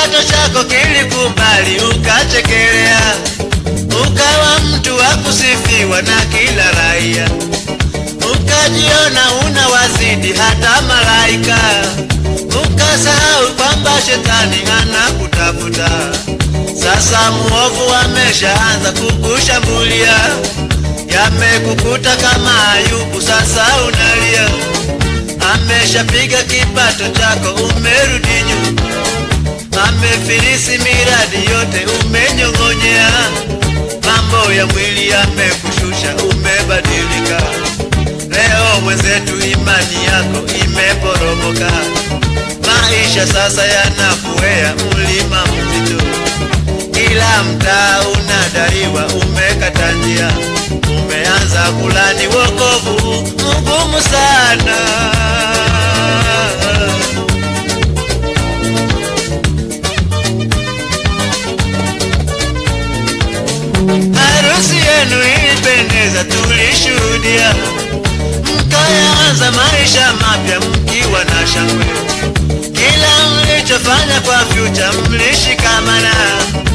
kipato chako kilikubali ukachekelea, ukawa mtu wa kusifiwa na kila raia, ukajiona una wazidi hata malaika, ukasahau kwamba shetani anakutafuta. Sasa muovu ameshaanza kukushambulia, yamekukuta kama Ayubu, sasa unalia. Ameshapiga kipato chako, umerudi nyuma, amefilisi miradi yote, umenyong'onyea. Mambo ya mwili yamekushusha, umebadilika. Leo mwenzetu, imani yako imeporomoka, maisha sasa yanakuwea mlima mzito kila mtaa unadaiwa, umekata njia, umeanza kulani wokovu mgumu sana. Harusi yenu ilipendeza, tulishuhudia, mkayaanza maisha mapya mkiwa na shangwe. Kila mlichofanya kwa future mlishikamana